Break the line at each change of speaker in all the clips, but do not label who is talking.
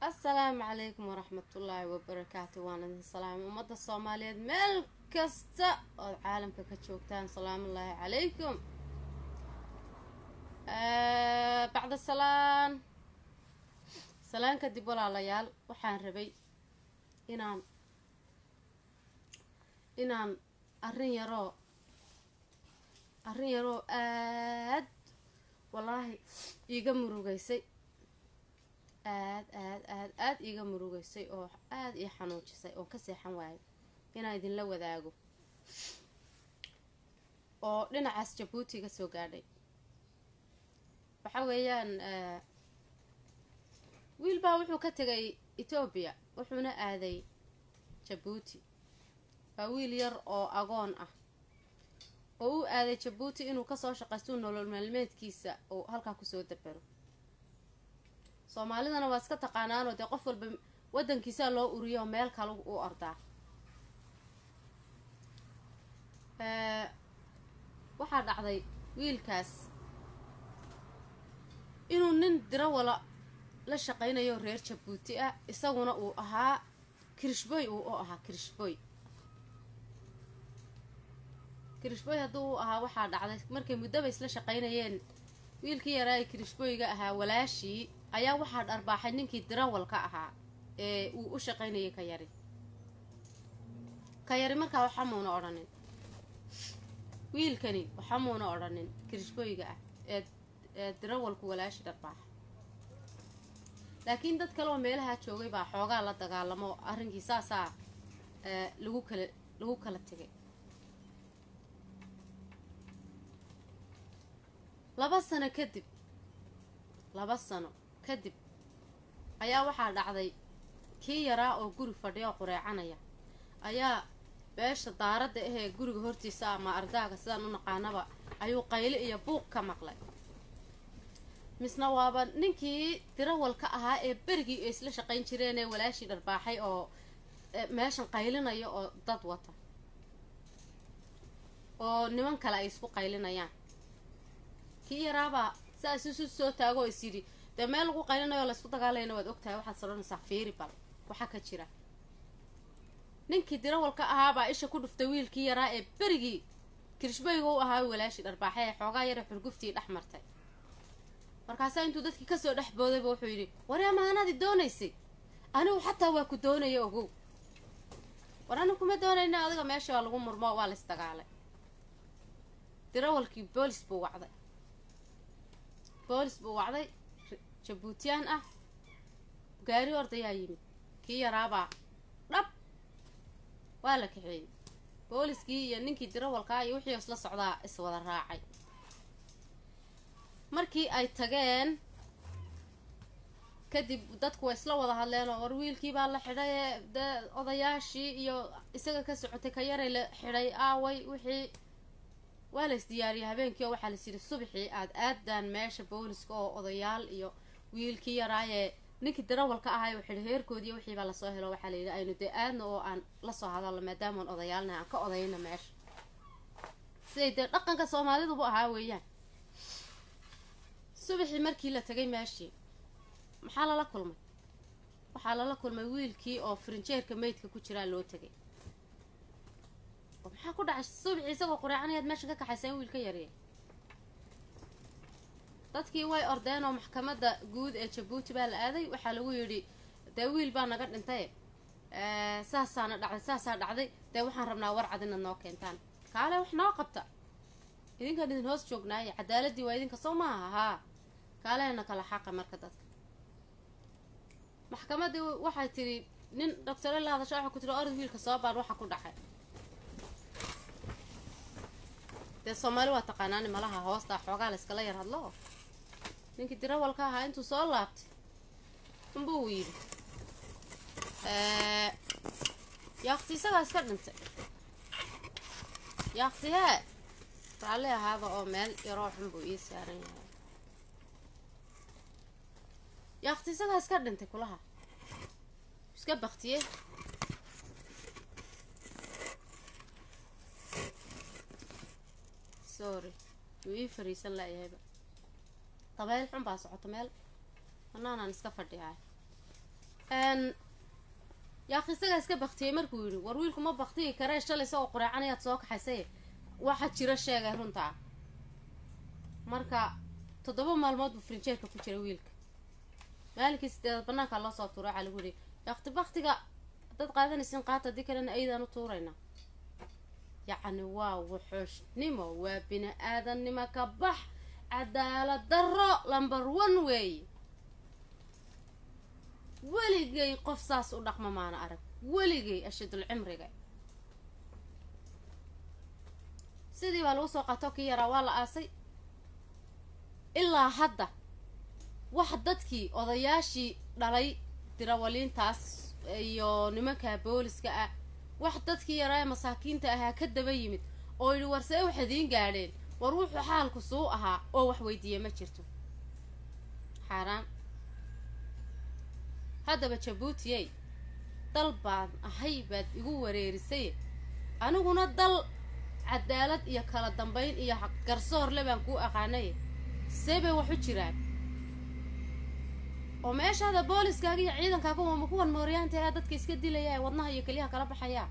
assalaamu calaykum waraxmatullaahi wabarakaatu waan idin salaamay ummadda soomaaliyeed meel kasta ood caalamka ka joogtaan salaamullaahi calaykum bacda salaan salaan kadib walaalayaal waxaan rabay inaan inaan arrin yaroo arrin yaroo aad wallaahi iiga murugaysay aad aad aad aad iiga murugaysay oo aad ii xanuujisay oo ka seexan waayo inaan idinla wadaago oo dhinacaas jabuuti ga soo gaadhay waxa weeyaan wiil baa wuxuu ka tegay etoobiya wuxuuna aaday jabuuti waa wiil yar oo agoon ah oo u aaday jabuuti inuu kasoo shaqaysto nolol maalmeedkiisa uu halkaa kusoo dabaro soomaalidana waa iska taqaanaanoo dee qof walba wadankiisaa loo uriyo meel kale u ordaa waxaa dhacday wiilkaas inuu nin dirawala la shaqaynayo reer jabuuti ah isaguna uu ahaa kirishboy uu u ahaa kirishboy kirishboy hadduu u ahaa waxaa dhacday markay muddaba isla shaqaynayeen wiilkii yaraa ee kirishboyga ahaa walaashii ayaa waxaa dharbaaxay ninkii dirawalka ahaa ee uu u shaqaynayay ka yari ka yari markaa waxamuuna odhanin wiilkani waxamuuna odhanin kirishboyga ah ee ee dirawalku walaashi dharbaaxa laakiin dad kale oo meelahaa joogay baa xoogaa la dagaalamo arrinkii saasaa lagu kala lagu kala tegay laba sano kadib laba sano kadib ayaa waxaa dhacday kii yaraa oo guri fadhiya oo qureecanaya ayaa beesha daaradda ahee guriga hortiisa ama ardaaga sidaan u naqaanaba ayuu qayle iyo buuq ka maqlay misna waaba ninkii dirawalka ahaa ee berigii ay isla shaqayn jireen ee walaashii dharbaaxay oo meeshan qaylinaya oo dad wata oo niman kale ay isku qaylinayaan kii yaraabaa saas isu soo taago oo is yidhi dee meel lagu qaylinayo o laysku dagaalayana waad ogtahay waxaad saranaysaa fiiri bal waxaa ka jira ninkii dirawalka ahaabaa isha ku dhuftay wiilkii yaraa ee berigii kirishbayga u ahaa walaashii dharbaaxay ee xoogaa yara xurguftii dhex martay markaasaa intuu dadkii kasoo dhex boodayba wuxuu yidhi wari amaanaadi doonaysay anigu xataa waa ku doonaya ogow war anigu kuma doonayna adiga meesha waa lagu murmo waa lays dagaalay dirawalkii boolis buu wacday boolis buu wacday jabuutiyaan ah gaari ordayaa yimid kii yaraabaa dhab waa la kaxeeyey booliskii iyo ninkii dirawalkaa iyo wixii isla socdaa iswada raacay markii ay tageen kadib dadku way isla wada hadleen oo war wiilkii baa la xidhay dee odayaashii iyo isaga ka socotay ka yaray la xidhay aaway wixii waa la isdiyaariyay habeenkii oo waxaa layis yidhi subaxii aad aadaan meesha booliska oo odayaal iyo wiilkii yaraayee ninkii darawalka ahay u xidhay heerkoodii wixiibaa lasoo helo waxaa layidhi aynu dee aadna oo aan lasoo hadalno maadaamaan odayaalna aan ka odayna meesha siday dee dhaqanka soomaalidubu ahaa weeyaan subaxii markii la tagay meeshii maxaa lala kulmay waxaa lala kulmay wiilkii oo farinjeerka meydka ku jiraa loo tegay oo maxaa ku dhacay subaxii isagoo qureecanayaad meesha ka kaxaysa in wiil ka yarya dadkii way ordeen oo maxkamadda guud ee jabuuti baa la aaday waxaa lagu yidhi dee wiil baa naga dhintay saasaana dhacday saasaa dhacday dee waxaan rabnaa warcad inaad noo keentaan kaale wax noo qabta idinkaan idin hoos joognaaye cadaaladii waa idinka soo maaha haa kaalehena kala xaqa marka dadka maxkamaddii waxay tidhi nin doctore la hadasha waxaa ku tiri orod wiilka soo baar waxa ku dhacay dee soomaali waa taqaanaani malaha hoostaa xoogaa la iskala yar hadlo ninkii dirawalka ahaa intuu soo laabtay unbuu yidhi yaakti isagaa iska dhintay yaakti hee raalli ahaaba oo meel yaroo xun buu ii saaran yahay yaakti isagaa iska dhintay kulaha iska baktiye sorry wuu ii fariisan laayahayba dabeyl xun baa socoto meel banaanaan iska fadhiyaay yaaq isagaa iska baktiyey markuu yidhi war wiilku ma baktiyi karee shalay isagoo qureecanayaad soo kaxaysay waxa jiro sheegay runtaa marka toddoba maalmood buu frinjeerka ku jira wiilka maalinkii sideedaad banaankaa loo soo tuura waxaa lagu yihi yaaqti baktiga haddaad qaadanaysin qaata haddii kalena aydaan u tuuraynaa yacni waa wuxuushnimo waa bini aadannimo ka bax cadaalad darro lamber one weeye weligay qof saas u dhaqma maana arag weligay ashadul cimriga sidii baa lagu soo qaato kii yaraa waa la aasay ilaa hadda wax dadkii odayaashii dhalay dirawaliintaas iyo nimanka booliska ah wax dadkii yaraa ee masaakiinta ahaa ka daba yimid oo yidhi war see wax idiin gaadheen war wuxuu xaalku suu ahaa oo wax weydiiya ma jirto xaaraan haddaba jabuutiyey dal baan ahay baad igu wareerisay aniguna dal cadaalad iyo kala dambayn iyo garsoorle baan kuu aqaanay see bay wax u jiraan oo meeshaada booliskaaga iyo ciidankaaga wama kuwan mooryaanta ee dadka iska dilaya ee wadnaha iyo keliyaha kala baxayaa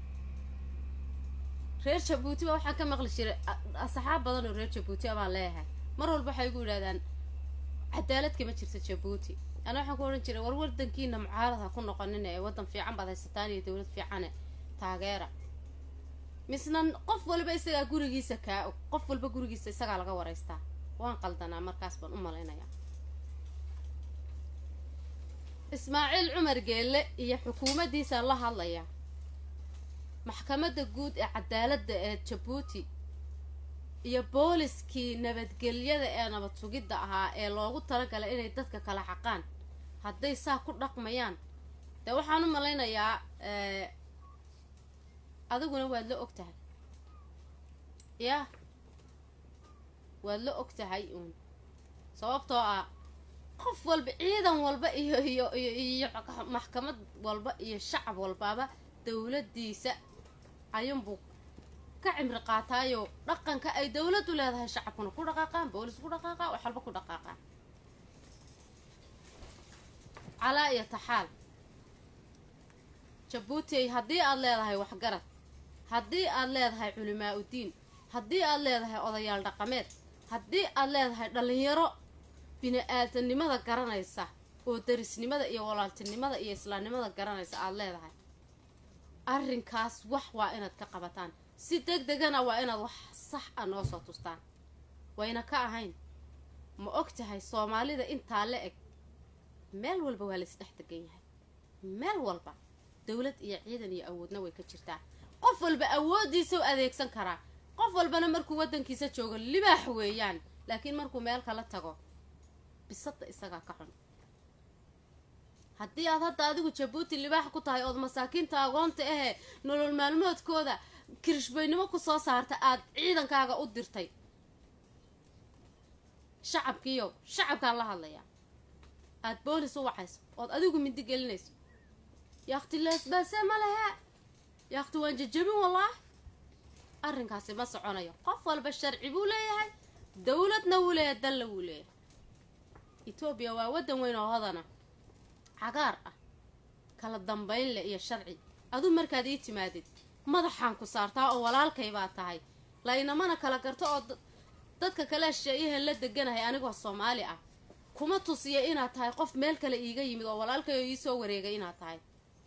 reer jabuuti baa waxaan ka maqli jiray asxaab badan oo reer jabuuti abaan leeyahay mar walba waxay igu yidhahdaan cadaalad kama jirta jabuuti ana waxaan ku odhan jiray war wadankiina mucaarad ha ku noqonina ee waddan fiican baad haysataan iyo dowlad fiicane taageera misna qof walba isagaa gurigiisa kaa og qof walba gurigiisa isagaa laga waraystaa waan qaldanaa markaas baan u malaynayaa ismaaciil cumar geelle iyo xukuumaddiisaan la hadlayaa maxkamadda guud ee cadaaladda ee jabuuti iyo booliskii nabadgelyada ee nabad sugidda ahaa ee loogu talagalay inay dadka kala xaqaan hadday saa ku dhaqmayaan dee waxaan u malaynayaa adiguna waad la og tahay yah waad la og tahay uun sababtoo ah qof walba ciidan walba iyo iyo iyo iyo maxkamad walba iyo shacab walbaaba dowladdiisa ayuunbuu ka cimri qaataayo dhaqanka ay dowladdu leedahay shacabkuna ku dhaqaaqaan boolis ku dhaqaaqaa wax walba ku dhaqaaqaan calaa iyo taxaal jabuuti haddii aad leedahay waxgarad haddii aad leedahay culimaa udiin haddii aad leedahay odayaal dhaqameed haddii aad leedahay dhallinyaro bini-aadanimada garanaysa oo darisnimada iyo walaaltinimada iyo islaamnimada garanaysa aada leedahay arrinkaas wax waa inaad ka qabataan si deg degana waa inaad wax sax a noo soo tustaan wayna ka ahayn ma og tahay soomaalida intaa la eg meel walba waa laisdhex degan yahay meel walba dowlad iyo ciidan iyo awoodna way ka jirtaa qof walba awooddiisa u adeegsan karaa qof walbana markuu waddankiisa joogo libaax weeyaan laakiin markuu meel kala tago bisadda isagaa ka xun haddii aad hadda adigu jabuuti libaax ku tahay ood masaakiinta agoonta ahee nolol maalmoodkooda kirishbaynimo ku soo saarta aad ciidankaaga u dirtay shacabkiiyo shacabkaan la hadlayaa aad boolis u wacayso ood adigu mindi gelinayso yaakti leesbaase ma lehe yaakti waan jajabin wallaah arrinkaasi ma soconayo qof walba sharci buu leeyahay dowladna wuu leeyahay dalla wuu leeyahay etoobiya waa waddan weyn oo hodana cagaar ah kala dambayn leh iyo sharci aduu markaad ii timaadid madaxaan ku saartaa oo walaalkay baa tahay laynamana kala garto oo dadka kale sheeyahan la deganahay anigoo soomaali ah kuma tusiya inaad tahay qof meel kale iiga yimid oo walaalkay oo iisoo wareegay inaad tahay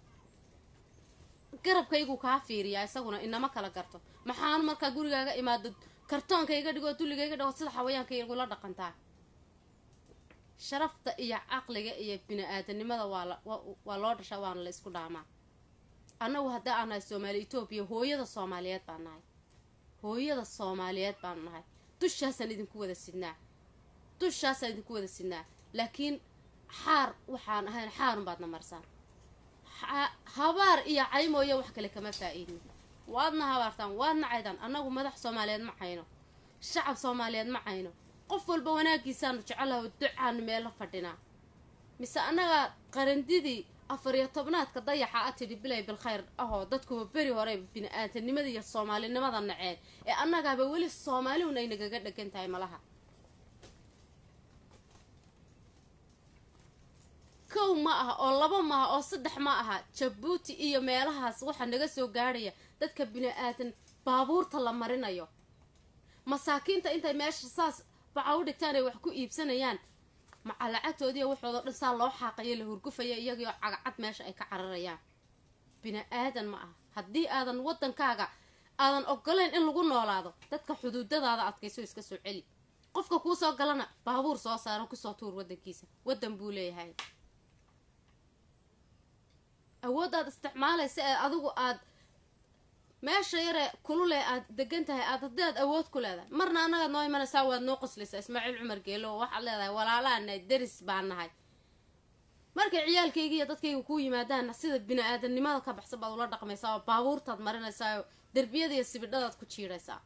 garabkaygu kaa fiiriyaa isaguna inama kala garto maxaan markaa gurigaaga imaado kartoonka iga dhigoo dulliga iga dhigo sida xawayaanka igula dhaqantaa sharafta iyo caqliga iyo bini-aadanimada waa loo dhashaa waana la isku dhaamaa annagu haddii aan nahay soomaali etoobiya hooyada soomaaliyeed baan nahay hooyada soomaaliyeed baanu nahay dushaasaan idinku wada sidnaa dushaasaan idinku wada sidnaa laakiin xaar waxaan ahayn xaarun baadna marsaan habaar iyo caymooyo wax kale kama faa-iidin waadna habaartaan waadna caydaan annagu madax soomaaliyeed ma cayno shacab soomaaliyeed ma cayno qof walba wanaagiisaanu jecelaha ducaanu meelo fadhinaa mise annaga qarandidii afar iyo tobnaadka dayaxa a tidhi bilay bilkhayr ahoo dadkuba beri hore bini-aadanimada iyo soomaalinimada naceen ee annagaaba weli soomaalihun ay nagaga dhegan tahay malaha kow ma aha oo laba ma aha oo saddex ma aha jabuuti iyo meelahaas waxaa naga soo gaadhaya dadka bini-aadan baabuurta la marinayo masaakiinta intay meesha saas baca u dhigtaan ay wax ku iibsanayaan maca lacagtoodiiyo waxoodo dhan saa loo xaaqayo la hurgufaya iyagoo cagacad meesha ay ka cararayaan bini-aadan ma aha haddii aadan waddankaaga aadan ogolayn in lagu noolaado dadka xuduudadaada adkayso iska soo celi qofka kuu soo galana baabuur soo saaro kusoo tuur waddankiisa waddan buu leeyahay awooddaad isticmaalaysa ee adigu aad meesha yare kulule aad degan tahay aad haddii aad awood ku leedahay marna annagaad noo imanaysaa waad noo qoslaysaa ismaaciil cumar geelo waxaad leedahay walaalaanahay deris baan nahay markay ciyaalkayga iyo dadkayga kuu yimaadaanna sida bini-aadamnimada ka baxsan baad ula dhaqmaysaa oo baabuurtaad marinaysaa oo derbiyada iyo sibidhadaad ku jiidhaysaa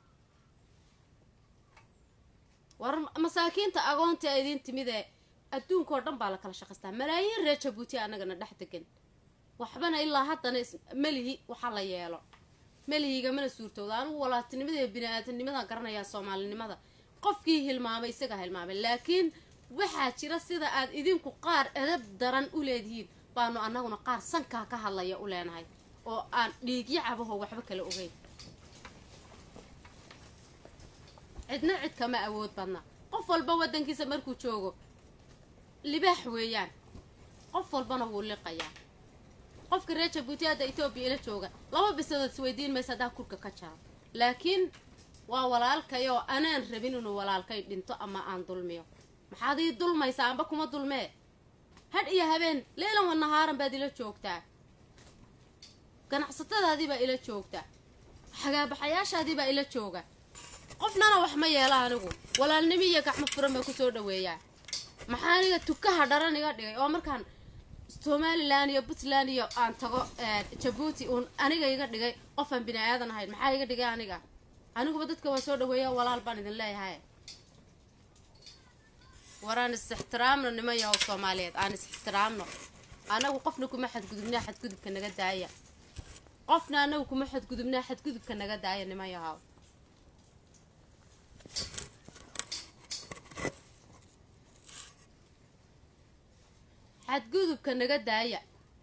war masaakiinta agoonta a idiin timid ee adduunka oo dhan baa la kala shaqaystaa malaayiin reer jabuuti annagana dhex degan waxbana ilaa haddana melihi waxa la yeelo melihiga mana suurtooda anigu walaatinimada iyo bini-aadamnimadan garanayaa soomaalinimada qofkii hilmaamay isaga hilmaamay laakiin waxaa jira sida aad idinku qaar edab daran u leedihiin baanu annaguna qaar sankaa ka hadlaya u leenahay oo aan dhiigyo cabaho waxba kala ogeyn cidna cid kama awood badna qof walba waddankiisa markuu joogo libaax weeyaan qof walbana wuu liqayaa qofka reer jabuuti hadda etoobiya ila jooga laba bisadood isweydiin maysa haddaa kurka ka jaro laakiin waa walaalkayoo anaan rabin inuu walaalkay dhinto ama aan dulmiyo maxaad ii dulmaysaa amba kuma dulmee hadh iyo habeen leylan wa nahaaran baad ila joogtaa ganacsatadaadiibaa ila joogtaa xagaabaxayaashaadiibaa ila jooga qofnana wax ma yeela anigu walaalnimo iyo gacmo furan baa kusoo dhaweeyaa maxaa aniga tukaha dharan iga dhigay oo markaan somalilan iyo puntland iyo aan tago jabuuti uun aniga iga dhigay qofaan bini aadan ahayn maxaa iga dhigay aniga aniguba dadka waa soo dhaweeya walaal baan idin leeyahay war aan is-ixtiraamno niman yahow soomaaliyeed aan is-ixtiraamno anagu qofna kuma xadgudubnaa xadgudubka naga daaya qofna anagu kuma xadgudubnaa xadgudubka naga daaya niman yahow xadgudubka naga daaya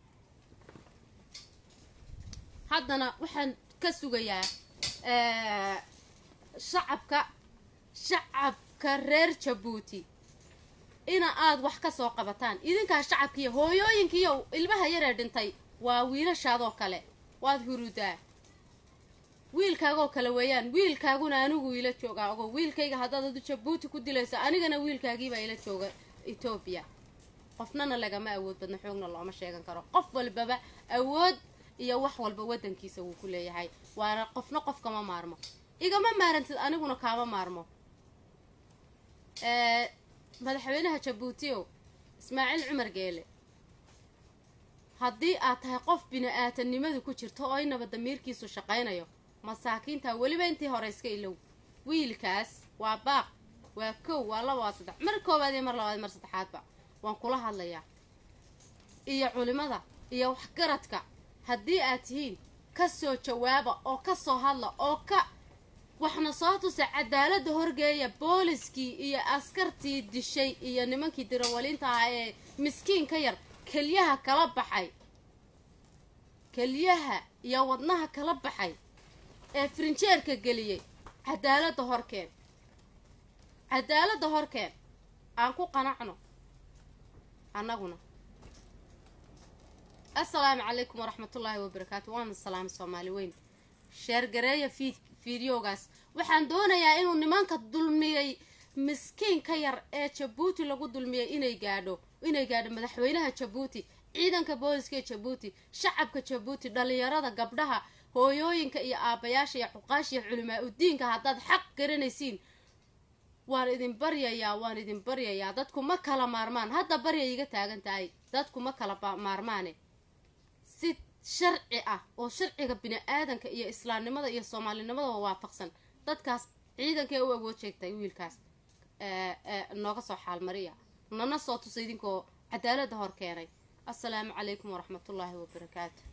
haddana waxaan ka sugayaa shacabka shacabka reer jabuuti ina aad wax ka soo qabataan idinkaa shacabkiiyo hooyooyinkiiyo ilmaha yaree dhintay waa wiilashaadoo kale waad hurudaa wiilkaagoo kale weeyaan wiilkaaguna anigu ila joogaa ogo wiilkayga haddaad adu jabuuti ku dilayso anigana wiilkaagiibaa ila jooga etoobiya qofnana lagama awood badna xoogna looma sheegan karo qof walbaba awood iyo wax walba waddankiisa wuu ku leeyahay waana qofna qof kama maarmo igama maarantid aniguna kaama maarmo madaxweynaha jabuutio ismaaciil cumar geele haddii aad tahay qof bini-aadanimadu ku jirto oo inaba damiirkiisu shaqaynayo masaakiinta weliba intii hore iska ilow wiilkaas waa baaq waa kow waa laba waa saddex mar koowaad iyo mar labaad mar saddexaadba waan kula hadlayaa iyo culimada iyo waxgaradka haddii aad tihiin ka soo jawaaba oo ka soo hadla oo ka waxna soo tusa cadaaladda horgeeya booliskii iyo askartii dishay iyo nimankii dirawaliinta ahaa ee miskiin ka yar kelyaha kala baxay kelyaha iyo wadnaha kala baxay ee frinjeerka geliyey cadaaladda horkeen cadaaladda horkeen aan ku qanacno annaguna assalaamu calaykum waraxmatullaahi wabarakaatu waana salaam soomaali weyn sheergareeya fiid fideogaas waxaan doonayaa inuu nimanka dulmiyey miskiin ka yar ee jabuuti lagu dulmiyey inay gaadho inay gaadho madaxweynaha jabuuti ciidanka booliska ee jabuuti shacabka jabuuti dhalinyarada gabdhaha hooyooyinka iyo aabbayaasha iyo xuqaasha iyo culimaa udiinka haddaad xaq garanaysiin waan idin baryayaa waan idin baryayaa dadku ma kala maarmaan hadda barya iga taagan tahay dadku ma kala maarmaane si sharci ah oo sharciga bini-aadanka iyo islaamnimada iyo soomaalinimadaba waafaqsan dadkaas ciidankee u awood sheegtay wiilkaas nooga soo xaalmariya nana soo tusa idinkoo cadaaladda hor keenay assalaamu calaykum waraxmatullaahi wabarakaatu